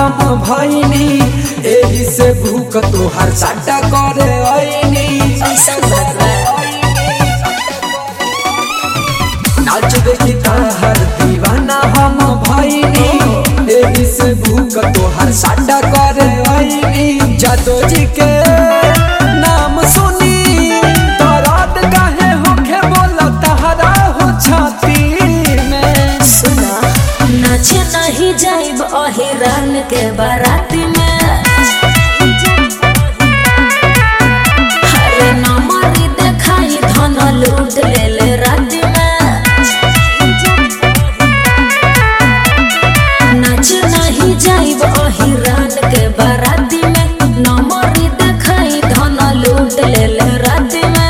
हम भैनी एही से भूख तोहर साटा करे ऐनी ऐसा बात बा नाच देखी तहर दीवाना हम भैनी एही से भूख तोहर साटा करे ऐनी जादो जी के नाम सुनी दर्द काहे होखे बोला तहरा हो छाती में सुना नाचे नहीं जाइब अहिरान के बाराती में हरे नमरी देखाई धन लूट ले ले राती में नाच नहीं जाइब अहिरान के बाराती में नमरी देखाई धन लूट ले ले राती में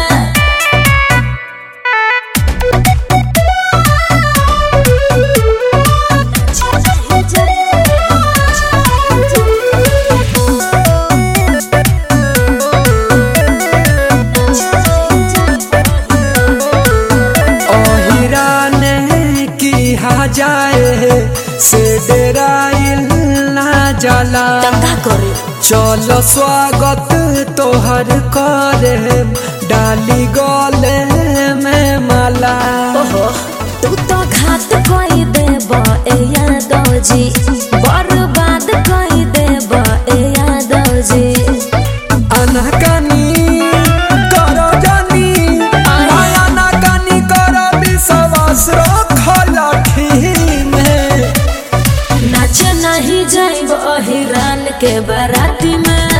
ओहिराने की हा जाए से डेराइल ना जाला दंगा करे चलो स्वागत तोहर करे डाली गले में माला ओहो तू तो घात कई देब ए यादव जी बर्बाद कई देब ए यादव जी अनहकानी करो जानी आया ना कानी करो विश्वास रखल में नाच नहीं जाइब अहिरान के बाराती में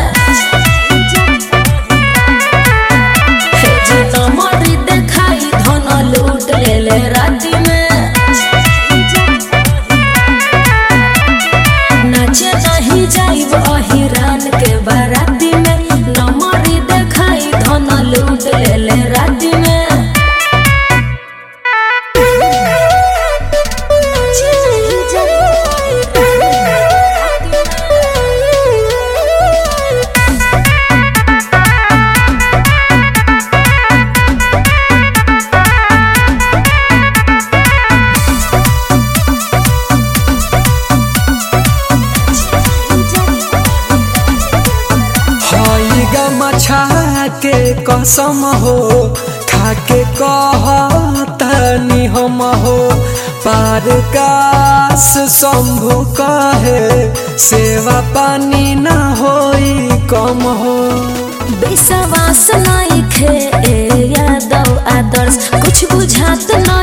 हे जी नमरी देखाई धन लूट ले ले राती में नाच नहीं जाइब अहिरान के बाराती में नमरी देखाई धन लूट ले ले राती में हई गमछा के कसम हो खाके कहतनी हम हो पार कास शंभु कहे सेवा पानी न होई कम हो विश्वास नहीं खे ए यादव आदर्श कुछ बुझात न